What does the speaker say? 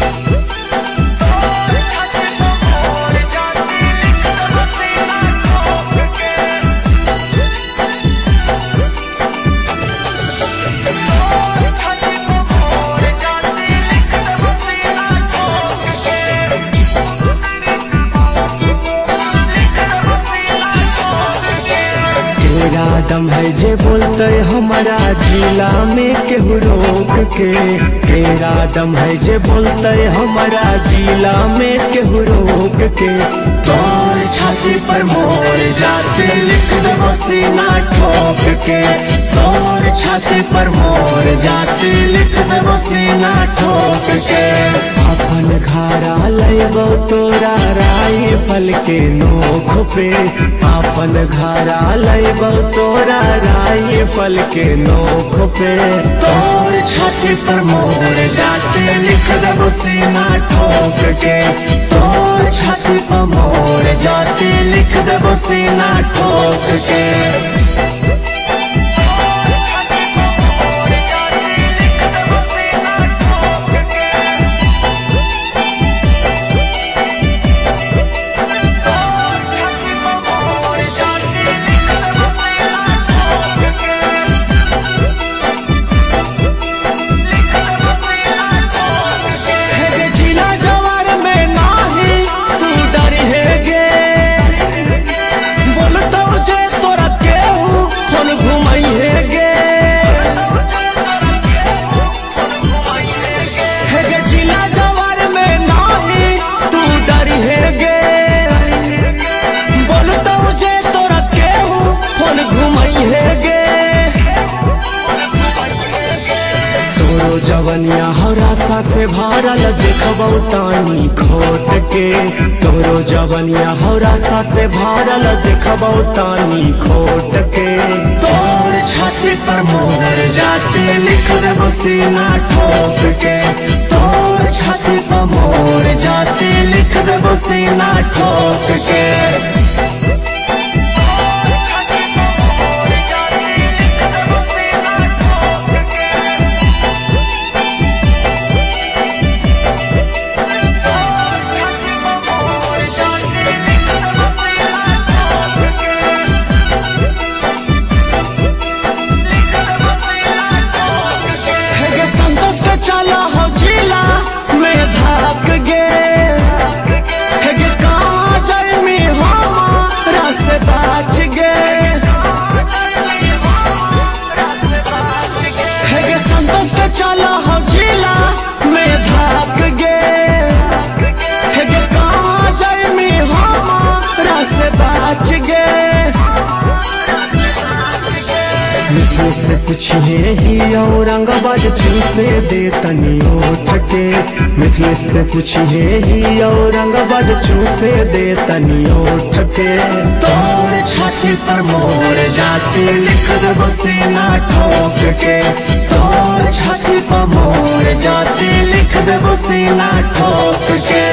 तेरा दम है जे बोलते हमारा जिला में केहू रोक के तेरा दम है जे बोलते हमारा जिला में केहू रोक के तोर छाती पर मोर जाते लिख देबो सीना ठोक के तोर छाती पर मोर जाते लिख देबो सीना ठोक के अपन घरा लेबो तोरा राई फल के नोख पे अपन घरा लेबो तोरा राई फल के नोख पे तोर छाती पर मोर जाते लिख देबो सीना ठोक के तोर छाती पर मोर जाते लिख देबो सीना ठोक के हे जिला जवार में नाही तू डरी है गे बोलतो जे तोरा केहू कोन घुमाई है गे हे गे जिला जवार में नाही तू डरी है गे बोलतो जे तोरा केहू कोन घुमाई है गे तोरो जवनिया हरासा से भरल देखबौ तानी खोट के तोरो जवनिया हरासा से भरल देखबौ तानी खोट के तोर छाती पर मोर जाते लिख देबो सीना ठोक के तोर छाती पर मोर जाते लिख देबो सीना ठोक के हेगे संतोष के चला हो जिला में भाग गे हेगे काजल में हमारा से बाच गे हेगे संतोष के चला हो जिला में भाग गे हेगे काजल में हमारा से बाच गे मिठू से पूछिए ही औरंगाबाद चूसे दे तनी उठ के मिथिले से पूछिए ही औरंगाबाद चूसे दे तनी उठ के तोर छाती पर मोर जाते लिख देबो सीना ठोक के तोर छाती पर मोर जाते लिख देबो सीना ठोक के